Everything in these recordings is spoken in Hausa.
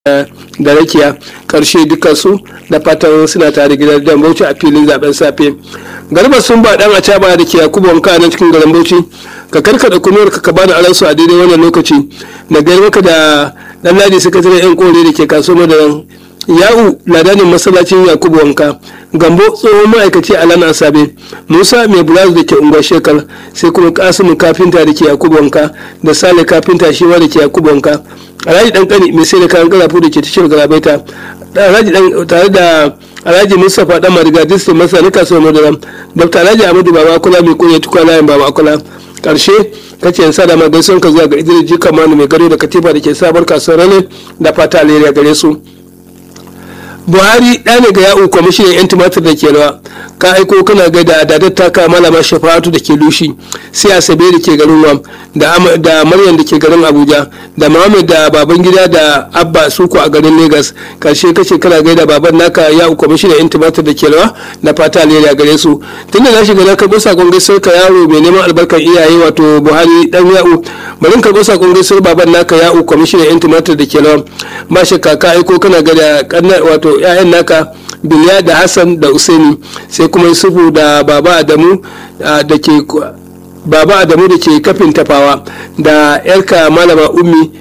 da rakiya karshe dukansu da fatan suna tare gidan dan bauchi a filin zaben safe garba sun ba dan acaba da ke yakubu wanka na cikin garin bauchi ka karkada kunuwar ka ka bada aransu a daidai wannan lokaci da gari maka da dan ladi sakataren yan kore da ke kaso madaran ya'u ladanin masallacin yakubu wanka gambo tsohon ma'aikaci a lana asabe musa mai bulaz da ke unguwar shekar sai kuma kasimu kafinta da ke yakubu wanka da sale kafinta shi ma da ke yakubu wanka alhaji dan kani mai sai da kayan karafu da ke tashar garabaita alhaji dan tare da alhaji mustapha dan mariga distin masa na kasuwar madara dr alhaji amadu baba kula mai kunya tukwa layin baba kula karshe kace yansa da magaison ka zuwa ga idris jika manu mai gado da katifa da ke sabar kasuwar rane da fata alheri gare su buhari ɗa ne ga ya'u kwamishinan 'yan tumatir da ke rawa ka aiko kana ga da adadar taka malama shafa'atu da ke lushi sai asabe da ke garin wam da maryam da ke garin abuja da muhammad da baban gida da abba suku a garin lagos karshe kace kana ga da baban naka ya'u kwamishinan 'yan tumatir da ke rawa da fata alheri a gare su tunda na shiga na karɓo sakon gaisuwar ka yaro mai neman albarkar iyaye wato buhari dan ya'u bari karɓo sakon gaisuwar baban naka ya'u kwamishinan 'yan tumatir da ke rawa ba shakka ka aiko kana ga da wato 'ya'yan naka biliya da hassan da usaini sai kuma yusufu da baba adamu da ke baba adamu da ke kafin tafawa da yarka malama ummi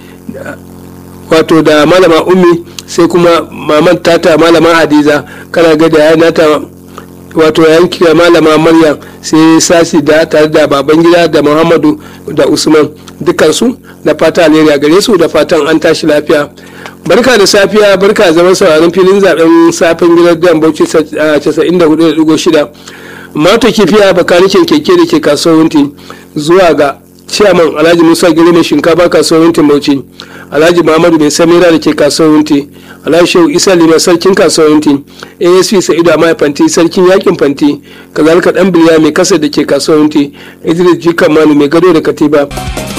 wato da malama ummi sai kuma maman tata malama hadiza kana ga da nata wato yanki malama maryam sai sasi da tare da baban gida da muhammadu da usman dukansu da fata alheri a gare su da fatan an tashi lafiya barka da safiya barka zaman sauraron filin zaben safen gidan dan bauchi 94.6 mata kifiya bakanikin keke da ke kasuwar wunti zuwa ga ciyaman alhaji musa giri mai shinkafa kasuwar wunti bauchi alhaji muhammadu mai samira da ke kasuwar wunti alhaji shehu isa lima sarkin kasuwar wunti asp sa'idu amma fanti sarkin yakin fanti kazalika dan biliya mai kasa da ke kasuwar wunti idris jikan manu mai gado da katiba